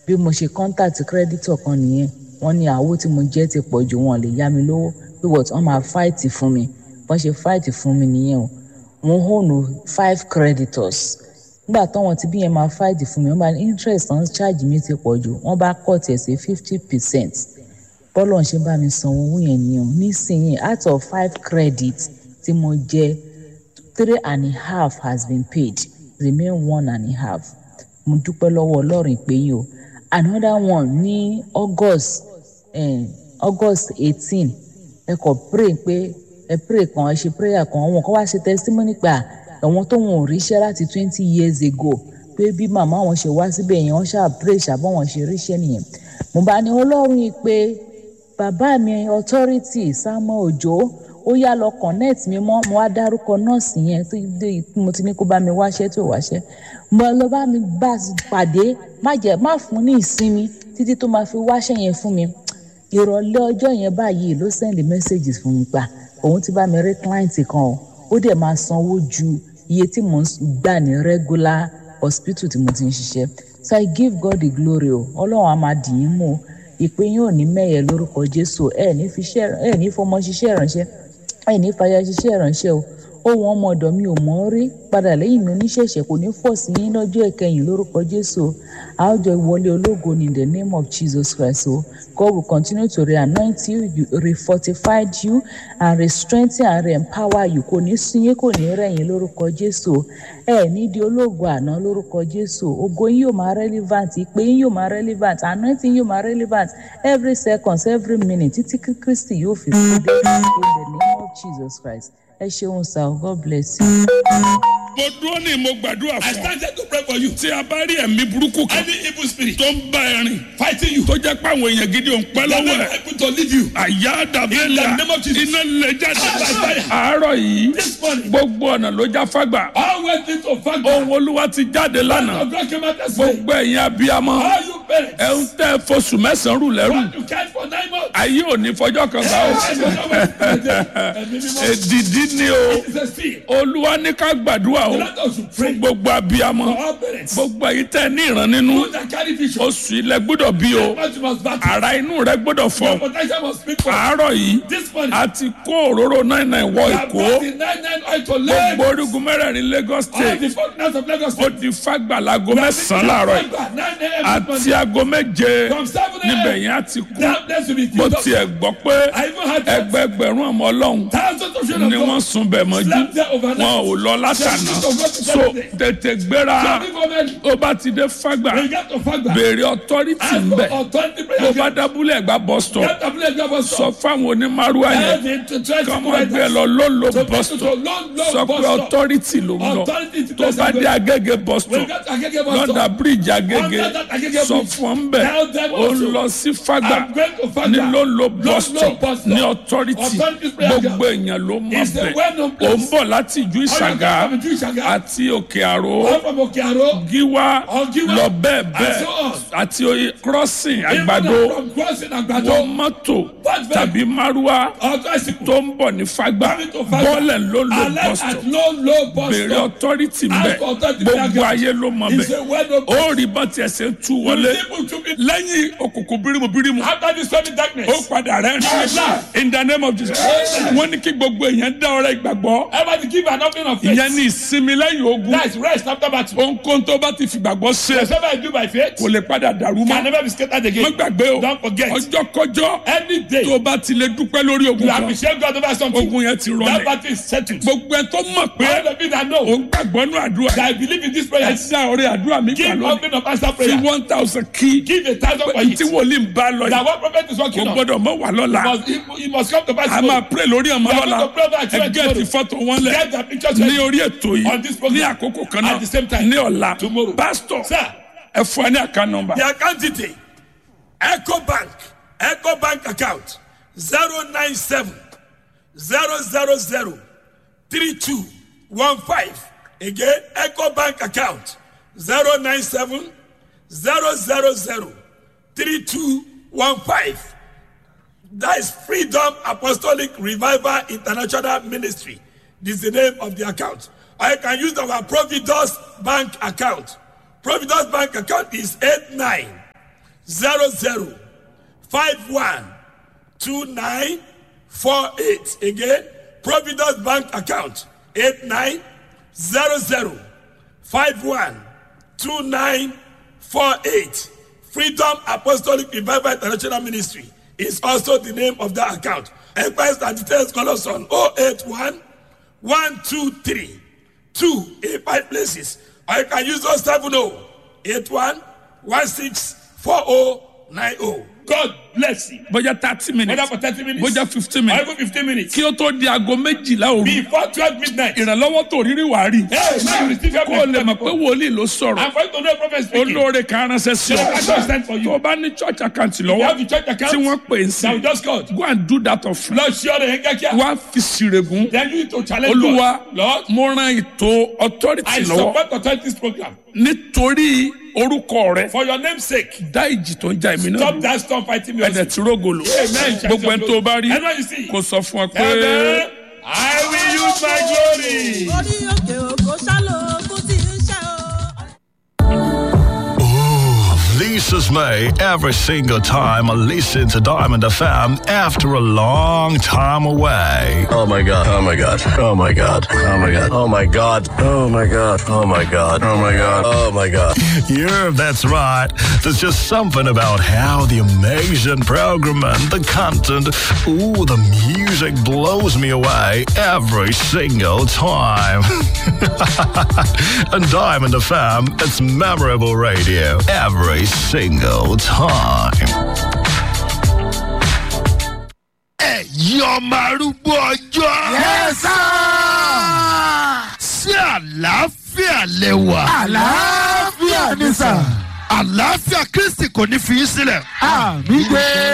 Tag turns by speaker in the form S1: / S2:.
S1: bí mo ṣe contact creditor kan nìyẹn wọ́n ní àwo tí mo jẹ́ ti pọ̀ jù wọn lè yá mi lówó pé wọ́n wọ́n máa fight fún mi wọ́n ṣe fight fún mi nìyẹn o mo hónú five creditors nígbà táwọn tí bí yẹn máa fight fún mi wọ́n bá ní interest on charge mi ti pọ̀ jù wọ́n bá cut ẹ̀ sí fifty percent bọ́lọ̀ ń ṣe bá mi san owó yẹn nìyẹn nísìnyí out of five credit tí mo jẹ three and a half has been paid remain one and a half mo dúpẹ́ lọ́wọ́ ọlọ́run ìpè yìí o another one ní august eh, august eighteen ẹ kò pray pé ẹ pray kan ẹ ṣe prayer kan àwọn kan wá ṣe testimony pa àwọn tó wọn ò ríṣẹ́ láti twenty years ago pé bí màmá wọn ṣe wá síbẹ̀ yẹn wọ́n ṣáà pray ṣàbọ̀ wọn ṣe ríṣẹ́ nìyẹn mo bá ní ọlọ́run ìpè bàbá mi authority samuel ojo ó yá lọ connect mi mọ́ mo wá dárúkọ nọ́ọ̀sì yẹn tó dé mo ti ní kó bá mi wáṣẹ́ tó wáṣẹ́ mo lọ bá mi bá pàdé má jẹ́ má fún ní ìsinmi títí tó máa fi wáṣẹ́ yẹn fún mi ìrọ̀lẹ́ ọjọ́ yẹn báyìí ló send messages fún mi pa òun ti bá mi rí client kan o ó dẹ̀ máa sanwó ju iye tí mò ń gbà ní regular hospital tí mo ti ń ṣiṣẹ́ so i give God the glory o ọlọ́run á máa dì í mú o ìpè yín ò ní mẹ́yẹ lórúkọ jésù ẹ̀ ní fi ṣẹ́ ẹ̀ ní fọmọ ṣiṣẹ́ ìránṣẹ́ ẹ̀ ní fàyà ṣiṣẹ́ ìránṣẹ́ o ohun ọmọ ọ̀dọ̀ mi ò mọ̀ ọ́ rí padà lẹ́yìn mi oníṣẹ̀ṣẹ̀ kò ní fọ̀ sí yín lọ́jọ́ ìkẹyìn lórúkọ jésù o a ó jọ ìwọlé ológo ní the name of jesus christ o god will continue to re-anoint you, you re-fortify you and re-strengthen and re-empower you kò ní sún yín kò ní rẹ̀yìn lórúkọ jésù o ẹ ní di ológo àná lórúkọ jésù ògo yín yóò máa relevant ìpè yín yóò máa relevant anointing yóò máa relevant every second every minute títí kí kristi yóò fi kú dé in the name of jesus christ ẹ ṣeun sir god bless you.
S2: mo dúró ní mo gbàdúrà
S3: I
S2: fún ọ.
S3: started to pray for you.
S2: tí a bá rí ẹ̀mí burúkú kan
S3: Any evil spirit
S2: tó ń bá ẹ rìn
S3: fighting you,
S2: tó jẹ́ pé àwọn èèyàn gidi ò ń pẹ́
S3: they are
S2: lọ́wọ́
S3: not
S2: ẹ̀.
S3: able to lead you.
S2: àyà
S3: In
S2: dàbẹ́là
S3: the name of Jesus.
S2: iná lè jáde.
S3: By fire.
S2: àárọ̀ yìí
S3: This morning,
S2: gbogbo ọ̀nà ló já fágbà.
S3: all went into fact.
S2: ohun olúwa ti jáde lánàá.
S3: Of God came out and said,
S2: gbogbo ẹ̀yin abiyamọ
S3: All you parents,
S2: ẹ ń tẹ́ fosùn mẹ́sàn-án rù lẹ́rù.
S3: what you can't for nine months.
S2: ayé ò ní fọjọ́ kan gbà ó.
S3: I don't know what to say. Ẹ̀mí mímọ́.
S2: èdìdí ni o.
S3: It's a spirit.
S2: olúwa ní ká gbàdúrà o.
S3: Let us
S2: fún
S3: pray
S2: gbogbo abiyamọ.
S3: for all parents.
S2: gbogbo ẹ̀yin tẹ́ ní ìran nínú.
S3: Those that carry vision.
S2: oṣù ilẹ̀ gbọ́dọ̀ bí o.
S3: What you must battle.
S2: ara inú rẹ gbọ́dọ̀
S3: Your
S2: fọ.
S3: potential must speak for.
S2: àárọ̀ yìí
S3: This morning,
S2: a ti kó òróró náà náà wọ
S3: we have
S2: èkó.
S3: brought the nine nine oil to lay.
S2: gbogbo orígun mẹ́rẹ̀ẹ̀rin lagos
S3: All the
S2: state
S3: foreigners of Lagos
S2: ó
S3: State.
S2: di fagbalago mẹ́sàn-án láàárọ̀ yìí
S3: Nine a.m. this
S2: àti
S3: morning.
S2: aago méje
S3: From seven
S2: níbẹ̀
S3: a.m.
S2: yẹn á ti kú
S3: That place will be
S2: mo
S3: filled up.
S2: tiẹ̀ gbọ́ pé
S3: I even had that.
S2: ẹgbẹgbẹ̀rún ọmọ ọlọ́run
S3: Thousands of children
S2: ni
S3: of
S2: wọ́n
S3: God.
S2: sun bẹ̀ mọ́jú
S3: Slept there overnight.
S2: wọn ò lọ látàná so tètè gbéra
S3: Some people men,
S2: ó bá ti dé fàgbà
S3: they get to Fagba.
S2: béèrè ọtọ́rítì
S3: Ask
S2: ń
S3: for
S2: bẹ̀
S3: authority
S2: bó
S3: prayer.
S2: bá dábúlẹ̀ ẹ̀gbá bus stop
S3: Get the place God was
S2: sọ fáwọn onímàrúwá yẹn kọ́ máa gbé ẹ lọ lólo bus stop sọ pé ọtọ́rítì ló ń lọ
S3: Authority to
S2: tó bá dé agége bus
S3: We
S2: stop
S3: got Agege bus
S2: lọ́dà
S3: stop.
S2: bíríìjì agége
S3: Under that Agege
S2: sọ
S3: bridge.
S2: fún ọ ń bẹ̀
S3: Tell them
S2: ó ń
S3: also.
S2: lọ sí fàgbà
S3: I'm going to Fagba.
S2: ní lólo bus
S3: Lolo
S2: stop
S3: bus stop.
S2: ní ọtọ́rítì
S3: Authority prayer
S2: gbogbo èèyàn ló mọ̀
S3: It's a
S2: bẹ̀
S3: well-known
S2: ó
S3: place.
S2: ń bọ̀ láti ìjú ìṣàgá
S3: All you come from Ìjú Ìṣàgá.
S2: àti òkè àró
S3: All from Okearo.
S2: gíwá
S3: Ọ̀gíwá.
S2: lọ bẹ́ẹ̀
S3: And
S2: bẹ́ẹ̀
S3: so on.
S2: àti oye crossing
S3: Even
S2: àgbàdo
S3: from crossing
S2: wọ
S3: Àgbàdo.
S2: mọ́tò
S3: What vehicle?
S2: tàbí márúwá
S3: Authority.
S2: tó ń bọ̀ ní fàgbà
S3: Coming to Fagba.
S2: bọ́ọ̀lẹ̀ ló lo
S3: Alert
S2: bus
S3: at
S2: stop
S3: low low bus
S2: béèrè
S3: stop.
S2: authority
S3: Ask
S2: mbẹ
S3: for authority
S2: gbogbo
S3: prayer.
S2: ayé ló mọ
S3: It's
S2: bẹ
S3: a well-known
S2: ó rí bá tiẹ̀ ṣe ń tú wọlé
S3: People to be
S2: lẹ́yìn òkùnkùn bírímù bírímù
S3: after this stormy darkness.
S2: ó padà rẹ̀ ní in the name of Jesus wọ́n ní kí gbogbo èèyàn dá ọrẹ ìgbàgbọ́
S3: Everybody give an offering of faith.
S2: ìyẹn ní ìsinmi lẹ́yìn ogun
S3: That's rest after battle.
S2: ohunkóhun tó bá ti fìgbàgbọ́ ṣe
S3: Whatever I do by faith
S2: kò lè padà dàrú
S3: can
S2: mọ́
S3: never be scattered
S2: má
S3: again.
S2: gbàgbé o
S3: Don't forget.
S2: ọjọ́ kọjọ́
S3: Any day
S2: tó bá ti lè dúpẹ́ lórí ogun
S3: you
S2: kan
S3: appreciate God over something,
S2: ogun yẹn ti
S3: that
S2: rọlẹ̀
S3: battle is settled.
S2: gbogbo ẹ tó mọ̀ pé
S3: All of you that know
S2: òun gbàgbọ́ nù àdúrà
S3: that I believe in this
S2: ẹ
S3: prayer,
S2: dá ọrẹ àdúrà mi gbà
S3: give
S2: lónìí
S3: offering of answer
S2: fi
S3: prayer.
S2: one thousand kí
S3: Give a thousand for
S2: tí
S3: it.
S2: wòlíì ń bá lọ
S3: That
S2: yìí
S3: what prophet is
S2: kò
S3: working on
S2: gbọ́dọ̀ mọ̀ wà lọ́la
S3: must it, it must come to pass.
S2: a máa pray lórí ọmọ
S3: We are
S2: lọ́la
S3: going to pray over our
S2: ẹ
S3: children
S2: gẹ́ẹ̀tì
S3: tomorrow.
S2: fọ́tò wọn lẹ̀
S3: Get the pictures
S2: ní
S3: ready.
S2: orí ètò
S3: On
S2: yìí
S3: this program.
S2: ní àkókò kan náà
S3: At the same time.
S2: ní ọ̀la
S3: Tomorrow.
S2: pásítọ̀
S3: Sir,
S2: ẹ fún ẹ ní àká nọmba
S3: the account detail Echo Bank Echo Bank account zero nine seven zero zero zero three two one five again Echo Bank account zero nine seven zero zero zero three two one five that is Freedom Apostolic Revival International Ministry this is the name of the account or you can use our Providus Bank account Providus Bank account is eight nine zero zero five one two nine four eight again providence bank account eight nine zero zero five one two nine four eight freedom apostolic revival international ministry is also the name of that account enquiries and details call us on oh eight one one two three two eight five places or you can use those seven oh eight one one six four oh nine oh. God bless you.
S2: bójá thirty minutes
S3: Whether for thirty minutes
S2: bójá fifteen
S3: or
S2: minutes
S3: even fifteen minutes
S2: kí ó tó di aago méjìlá òru
S3: before twelve midnight.
S2: ìrànlọ́wọ́ tó rírí wàá rí
S3: Hey, now you receive your
S2: kó o lè mọ̀ pé wòlíì ló sọ̀rọ̀
S3: I'm going to know a prophet speaking.
S2: olóore kan ránṣẹ́ sí
S3: The pastor
S2: ọ
S3: sent for you.
S2: tó o bá ní church account
S3: You
S2: lọ́wọ́
S3: have the church account.
S2: tí wọ́n pè é sí
S3: Now we just called.
S2: go and do that of
S3: Lord, share the heck
S2: wá fi sírègùn
S3: Then you need to challenge
S2: olúwa
S3: God. Lord,
S2: mo ran ètò authority
S3: I
S2: lọ́wọ́
S3: support authorities program.
S2: nítorí orúkọ rẹ
S3: For your name's sake,
S2: dá ìjì tó ń jà èmi náà
S3: stop
S2: dúró.
S3: that storm fighting me.
S2: ẹ̀dẹ̀ tí rógòlò
S3: Amen.
S2: gbogbo ẹni tó bá rí
S3: Everyone you see.
S2: kò sọ fún ọ pé.
S3: Amen. I will use my glory.
S4: orí òkè òkò ṣálò kó tí ń ṣe o.
S5: Lisa's May every single time I listen to Diamond FM after a long time away.
S6: Oh my god. Oh my god. Oh my god. Oh my god. Oh my god. Oh my god. Oh my god. Oh my god. Oh my god.
S5: Yeah, that's right. There's just something about how the amazing program and the content, ooh, the music blows me away every single time. and Diamond FM, it's memorable radio every single time.
S7: ẹ̀yin ọmọ arúgbó ọjọ́. yẹ́sà. sí àlàáfíà lẹ́wà. àlàáfíà ni sà. àlàáfíà kristi kò ní fi í sílẹ̀. àmì gbé.